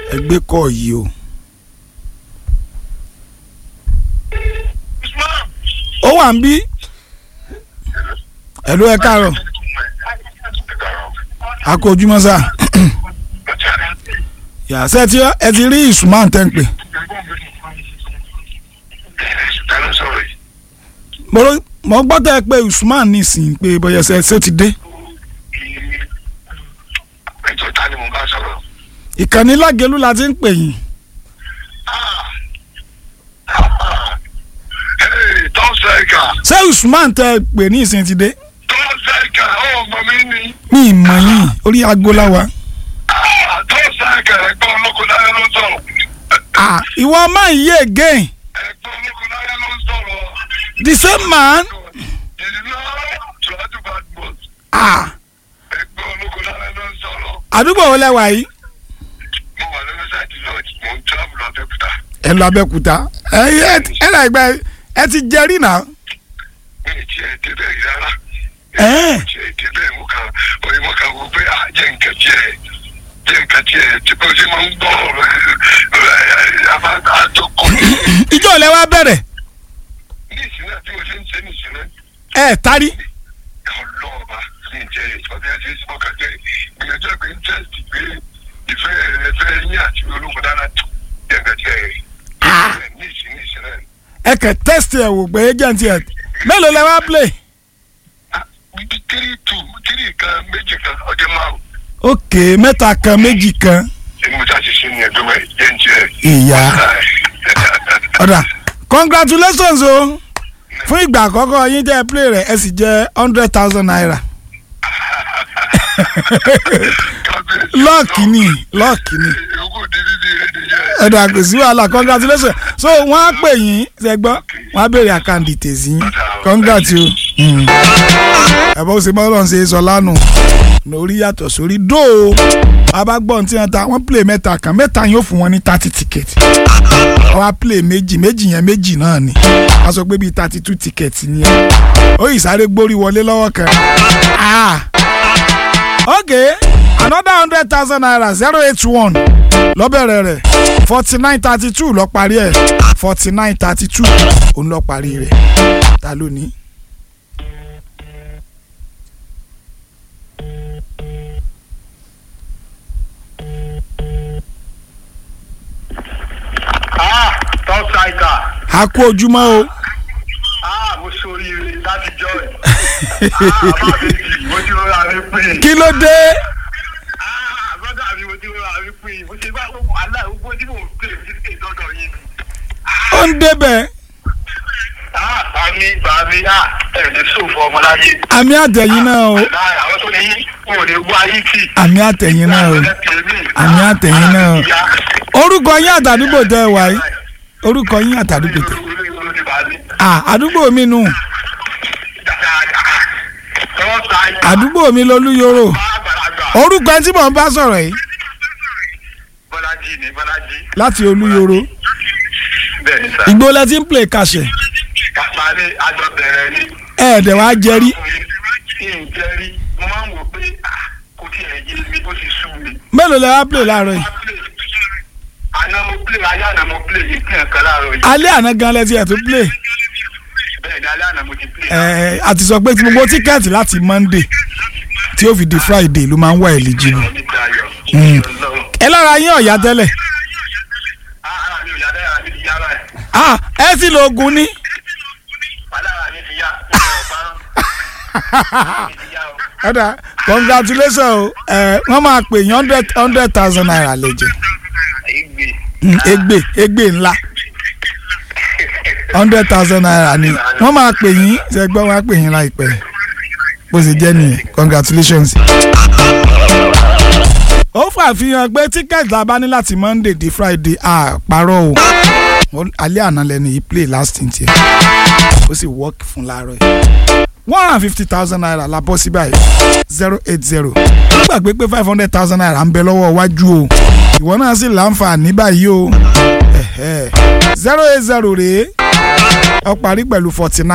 ẹgbẹ́ kọ́ yìí o. ó wà ń bí ẹ̀lú ẹ káàárọ̀ a kó ojúmọ́ sá yàtọ̀ tí ẹ ti rí ìsúnmọ́ tẹ́ ń pè mo rò- mo gbọ́ tẹ́ ẹ pé usman nísìnyí pé bóyá ṣe ṣe ti dé ẹjọ́ ta ni mo bá sọ̀rọ̀. ìkànnì lágẹ̀lú la ti ń pè yín tọ́sẹ̀ka ṣé usman tẹ́ ẹ pè ní ìsìn ti dé tọ́sẹ̀ka ọmọ mi ni mi ì mọ̀ yín orí aago la wa. tọ́sẹ̀ka ẹ̀gbọ́n olókùnláyé ló ń sọ̀rọ̀ Ah, ìwọ máa ń yé again ẹ̀gbọ́n olókùnláyé ló ń sọ̀rọ̀ the same man ìdílé tùwájú bad boss ah, ẹ̀gbọ́n olókùnláyé ló ń sọ̀rọ̀ àdúgbò wo lẹ wà yìí mo wà lórí sáìtì lọ́ọ̀jì mo ń travel abẹ́òkúta ẹ lọ Abẹ́òkúta ẹ ẹ ẹ rà ìgbà ẹ ti jẹrí náà. mi ì tiẹ̀ débẹ̀ rí rárá Ẹ́ẹ̀. tiẹ̀ débẹ̀ mo kàn oye mo kàn wò pé à jẹ́ nǹkan tiẹ̀ jẹ́ nǹkan tiẹ̀ tí bó ṣe máa ń gbọ́ ọ̀rọ̀ ẹ̀ àbá àjọkọ̀ ìjọ lẹ wá bẹ̀rẹ̀ ní ìsinmi àti mo ṣe ń ṣe ní ìsinmi ẹ tari ọlọ́ọ̀bà ní ìjẹ́ ìfọ́bí ẹ̀ṣẹ̀ ìsìnkà jẹ́ ìgbìyànjú ẹ̀pẹ́ interest pé ìfẹ́ ẹ̀fẹ́ yín àti ológun dára jẹ́ǹkà jẹ́ ní ìsinmi ìsinmi ẹ kẹ test ẹ wò pé agent ẹ mélòó lẹ wá play. tírí tù tírí kan méjì kan ọjọ́ márùn ok mẹ́ta kan méjì kan ẹni mo ṣáà ṣe ṣe ní ẹgbẹ́ wẹ̀ jẹ́ ń jẹ́ ìyá ọ̀dà congratulations o fún ìgbà àkọ́kọ́ yín tẹ́ ẹ play rẹ̀ ẹ sì jẹ́ hundred thousand naira lọ́ọ̀kì ni lọ́ọ̀kì ni ìyókù dídí di ẹni yẹn ọ̀dà kò sí wàhálà congratulations so wọ́n á pè yín ṣẹ́gbọ́n wọ́n á béèrè account details yín congrats o. Mm. ẹ bá ó ṣe mọ́lọ́n ṣe sọ lánàá lórí yàtọ̀ sórí dóò abágbọ́n tí wọ́n ta wọ́n play mẹ́ta kan mẹ́ta yóò fún wọn ní thirty ticket wọ́n á play méjì méjì yẹn méjì náà ni wọ́n sọ pé bíi thirty two ticket ni ẹ ó yìí sáré gbórí wọlé lọ́wọ́ kan ah okay another hundred thousand naira zero eight one lọ́bẹ̀rẹ̀ rẹ̀ forty nine thirty two lọ parí ẹ̀ forty nine thirty two òun lọ parí rẹ̀ ta ló ní. Ah, top striker. a kú ojúmọ́ o Ah, mo ṣoríire láti jọ ẹ̀. Ah, bá mi jì, mo ti rọra mi pín. kí ló dé Ah, brother mi, mo ti rọra mi pín. Mo ṣe bá gbogbo àlá gbogbo tí mò ń pè ní ṣe dọ́dọ̀ yín. ó ń débẹ̀ Ah, bàmí, bàmí, ah, ẹ̀ ní sòfò ọmọláyé. àmì àtẹ̀yìn náà o Láì àwọn tó ní yín, wọn ò ní wá yín tì. àmì àtẹ̀yìn náà o Àmì àtẹ̀yìn náà o. orúkọ yín àtàdúgbò tẹ ẹ wà yìí orúkọ yín àtàdúgbò tẹ ah àdúgbò mi nù àdúgbò mi lolúyọrọ orúkọ ẹni tí mò ń bá sọ̀rọ̀ yìí Bọ́lájí ni Bọ́lájí. láti olúyọrọ Bẹ́ẹ̀ ni sà. ìgbó lẹ ti ń play kàṣẹ Kàpá ní àjọ bẹ̀rẹ̀ ni. ẹ̀ẹ́dẹ̀ wá jẹrí ìjẹ́rí mo máa ń wò pé ah, kò tí ẹ̀ yé mi ó ti sú mi. mélòó lẹ wá play láàárọ̀ yìí àná mo play ayé àná mo play yìí pín ẹ̀kan láàárọ̀ yìí. alẹ́ àná gan lẹ ti ẹ̀ tó play bẹ́ẹ̀ ni alẹ́ àná mo ti play. ẹ̀ẹ́ àti sọ pé tí gbogbo tíkẹ́ẹ̀tì láti monday tí ó fi di friday ló máa ń wà eligible Ọ̀rọ̀ mi dayọ̀. Mm. Ọlọ́run. ẹ lára yín ọ̀yá tẹ́lẹ̀ Ah, ara mi ò yá dára mi ti yá báyìí. ah ẹ sì lo oògùn ní Wàhálà ara mi ti yá. Mi ò bá mi ti yá o. ọ̀dà congratulations o ẹ wọ́n máa pè yín hundred hundred thousand naira lẹ́jẹ̀ Ìgbè. Mm, egbe egbe ńlá hundred thousand naira ni wọ́n máa pè yín ṣẹgbọ́n wọ́n á pè yín láìpẹ́ bó ṣe jẹ́ nìyẹn congratulations. ó fàfihàn pé tíkẹ́ẹ̀tì la bá ní láti monday di friday àpárọ̀ o Wọ́n- alẹ́ àná lẹ́nu yìí play last thing tiẹ̀ ó sì work fún láàárọ̀ yìí one hundred and fifty thousand naira la bọ́ sí báyìí zero eight zero ó gbàgbé pé five hundred thousand naira ń bẹ lọ́wọ́ wájú o ìwọ náà sì láǹfààní báyìí o zero eight zero rèé ó parí pẹ̀lú forty nine.